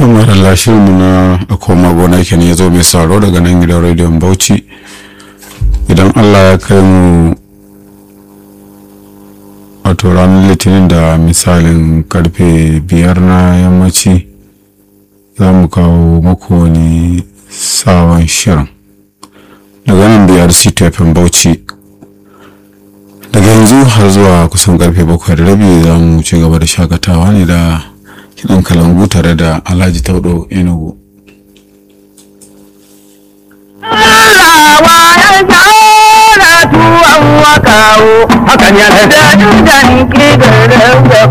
to maralla shirinmu na a koma gona kenan ya zo mai sauraro daga nan gidan rediyon bauchi idan allah ya kai mu wato ranar litinin da misalin karfe biyar na yammaci za mu kawo muku wani sabon shirin daga nan biyar ctfm bauchi daga yanzu har zuwa kusan karfe bakwai da rabi za mu ci gaba da shakatawa ne da kiɗan kalangu tare da alhaji taudo enugu tuwon wakawo hakan yana da dangane ke da